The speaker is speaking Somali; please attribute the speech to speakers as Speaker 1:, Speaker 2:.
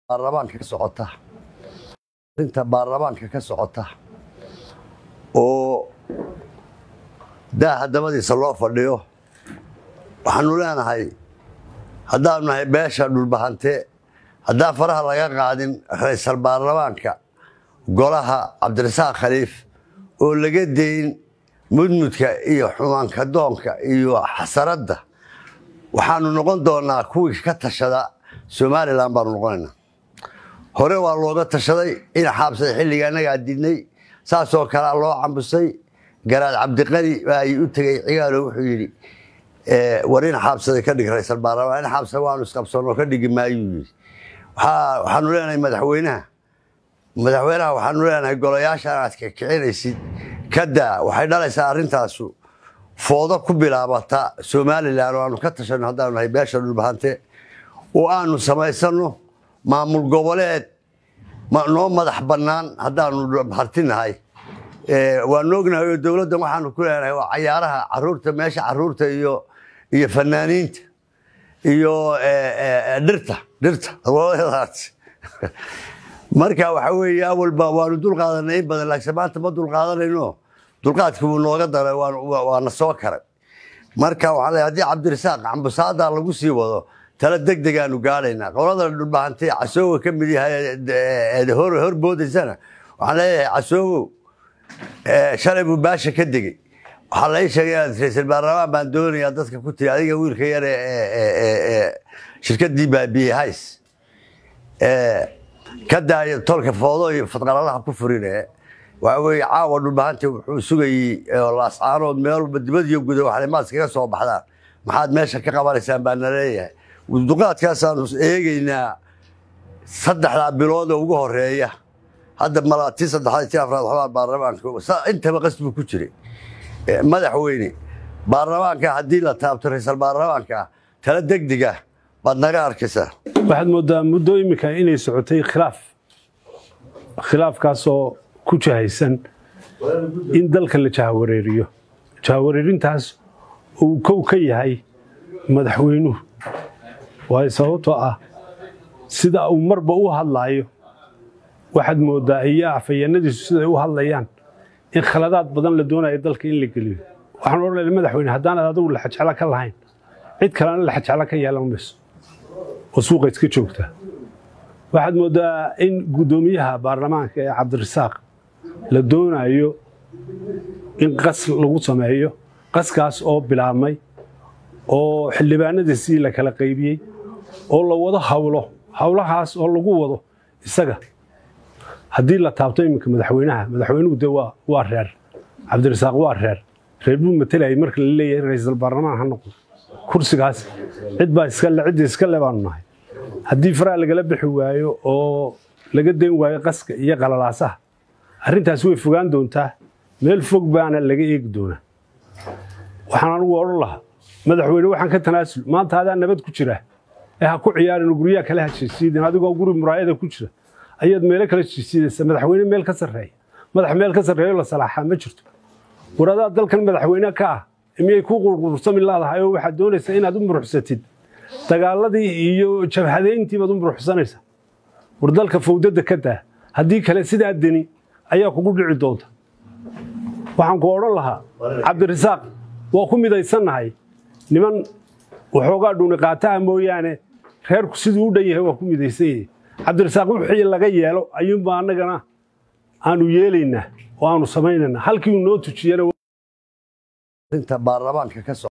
Speaker 1: baarlamaanka ka socota arrinta baarlamaanka ka socota oo daaha dabadiisa loo fadhiyo waxaanu leenahay haddaanu nahay beesha dhulbahante haddaan faraha laga qaadin raysal baarlamaanka golaha cabdirasaaq khaliif oo laga dayn mudmudka iyo xumaanka doonka iyo xasaradda waxaanu noqon doonaa kuwii ka tashada somalilan baanu noqonaynaa hore waa looga tashaday in xaabsada xilliga annagaa didnay saasoo kalea loo cambusay garaad cabdiqani baa u tegey cigaalo wuxuu yidhi war in xaabsada ka dhig raysal baarlamaan in xaabsada waanu isqabsanoo ka dhigi maayuu yidhi waxaanu leenahay madaxweynaha madaxweynaha waxaanu leenahay golayaasha inaad kicinaysid kadaa waxay dhalaysaa arrintaasu foodo ku bilaabata somalilan oo aanu ka tashanno haddaanu nahay beesha dhulbahante oo aanu samaysanno maamul goboleed noo madax bannaan haddaanu hartinahay waanu ognahay oo dowladdan waxaanu ku leenahay waa cayaaraha caruurta meesha caruurta iyo iyo fanaaniinta iyo dhirta dhirta marka waxa weeye awalba waanu dulqaadanay in badan laakiin maanta ma dulqaadanayno dulqaadkii wuu nooga daray waana soo karay marka waxaa leeyahay haddii cabdirasaaq cambusaada lagu sii wado tala deg degaanu gaadhaynaa qolada dhulbahantay casoowa ka mid yahay hor boodaysana waxaan leeyahay casoowow shalay buu baasha ka degey waxaa lai sheegay inaad raysal baarlamaan baan doonayaa dadka ku tiri adiga wiilka yar ee shirkaddii baabiye hays ka daaya tolka foodo iyo fadqalalaha ku furine waxa weeye caawa dhulbahanta wuxuu sugayey laascaanood meel walba dibad iyo guda waxay maad kaga soo baxdaan maxaad meesha ka qabanaysaan baa na leeyahay duqaadkaasaanu eegaynaa saddexdaa bilood oo ugu horeeya hadda mala tii saddexaad tii afraad waxbaa baarlamaanka intaba qas buu ku jiray madaxweyne baarlamaanka haddii la taabto raysal baarlamaanka tala degdega baad naga arkaysaa
Speaker 2: waxaad moodaa muddo iminka inay socotay khilaaf khilaafkaasoo ku jahaysan in dalka la jahawareeriyo jahawareerintaas uu kow ka yahay madaxweynuhu waayo sababtoo ah sida uu marba u hadlaayo waxaad moodaa iyo afhayeenadiisu siday u hadlayaan in khaladaad badan la doonayo dalka in la geliyo waxaan odhanaya madaxweyne haddaanad adigu laxajeclo ka lahayn cid kalena laxajeclo ka yeelan mayso oo suuqa iska joogta waxaad moodaa in guddoomiyaha baarlamaanka ee cabdirasaaq la doonayo in qas lagu sameeyo qaskaas oo bilaabmay oo xildhibaanadiisii la kala qaybiyey oo la wado hawlo hawlahaas oo lagu wado isaga haddii la taabto iminka madaxweynaha madaxweynuhu de waa reer cabdirasaaq waa reer reer buu matelayay marka la leeyahay ra'iisul baarlamaan ha noqdo kursigaas cid baa iskale ciddii iska le baanu nahay haddii faraha lagala bixi waayo oo laga dayn waayo qaska iyo qalalaasaha arrintaas way fogaan doontaa meel fog baana laga eegi doonaa waxaan anugu odhan lahaa madaxweyne waxaan ka tanaasul maanta adaa nabad ku jira ee ha ku ciyaarin guryaha kale ha jisiidin adigoo guri muraayada ku jira ayaad meelo kale jisiidaysa madaxweyne meel ka sarreeya madax meel ka sarreeyo la salaaxaa ma jirto war adaa dalkan madaxweyne ka ah miyay ku qurqursami laadahay oo waxaad doonaysaa inaad u muruxsatid dagaaladii iyo jabhadeyntii baad u muruxsanaysaa war dalka fawdadda ka daa haddii kale sidaa deni ayaa kugu dhici doonta waxaan ku odhan lahaa cabdirasaaq waa ku midaysannahay niman waxoogaa dhuni qaataha mooyaane reerku siduu u dhan yahay waa ku midaysan yahay cabdirasaaq wixii laga yeelo ayuunbaa annagana aanu yeelaynaa oo aanu samaynaynaa halkii uu noo tujiyana
Speaker 1: arrinta baarlamaanka ka